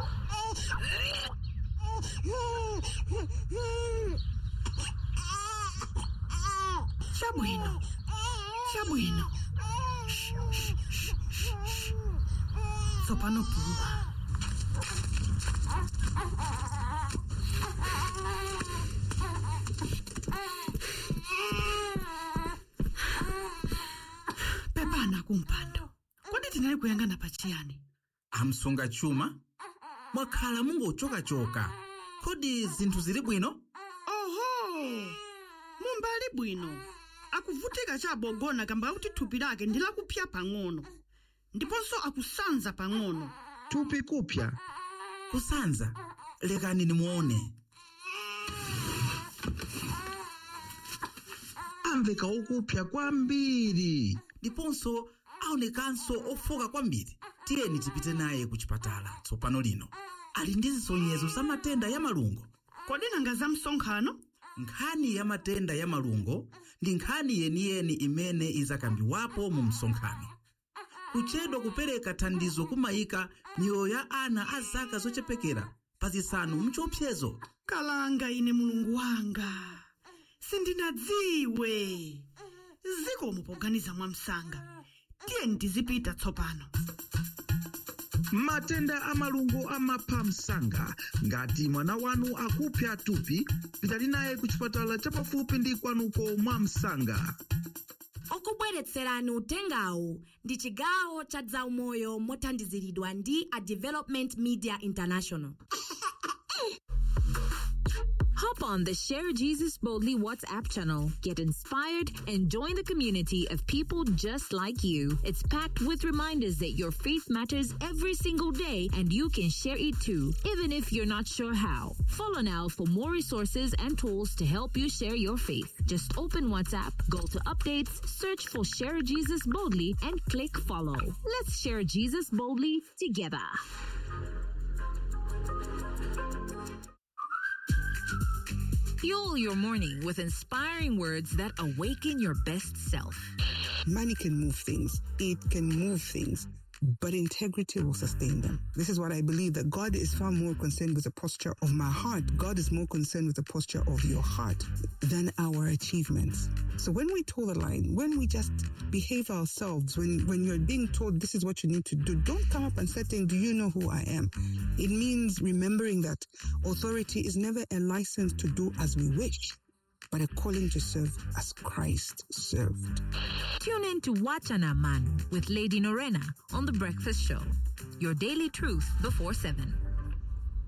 Chabwino. Chabwino. Shh, shh, shh, shh, shh. Tsopano pumba. Pepana kumpando. Kodi tinali kuyangana pachiyani? amsunga chuma mwakhala mungochokachoka kodi zinthu zili bwino Oho! Mumbali bwino. Akuvutika chabogona kamba kuti thupi lake ndi lakupya pang'ono. Ndiponso akusanza pang'ono. thupi kupya kusanza lekani nimuone amveka okupya kwambiri ndiponso aonekanso ofoka kwambiri tiyeni tipite naye ku chipatala tsopano lino ali ndi zisonyezo za matenda ya malungo Kodi nanga za msonkhano? nkhani ya matenda ya malungo ndi nkhani yeniyeni imene izakambiwapo mu msonkhano kuchedwa kupereka thandizo kumayika miyoyo ya ana a zaka zochepekera pa zisanu mchiopsezo kalanga ine mulungu wanga sindinadziwe zikomo poganiza mwamsanga tiyeni tizipita tsopano matenda a malungo amapha msanga ngati mwana wanu akupya thupi pitani naye ku chipatala chapafupi ndi kwanuko mwa msanga okubweretserani utengawu ndi chigawo cha zaumoyo mothandiziridwa ndi a development media international Hop on the Share Jesus Boldly WhatsApp channel. Get inspired and join the community of people just like you. It's packed with reminders that your faith matters every single day and you can share it too, even if you're not sure how. Follow now for more resources and tools to help you share your faith. Just open WhatsApp, go to updates, search for Share Jesus Boldly, and click follow. Let's share Jesus boldly together. Fuel your morning with inspiring words that awaken your best self. Money can move things. It can move things, but integrity will sustain them. This is what I believe that God is far more concerned with the posture of my heart. God is more concerned with the posture of your heart than our achievements. So when we toe the line, when we just behave ourselves, when, when you're being told this is what you need to do, don't come up and say, do you know who I am? It means remembering that authority is never a license to do as we wish, but a calling to serve as Christ served. Tune in to Watch an Man with Lady Norena on The Breakfast Show. Your daily truth before 7.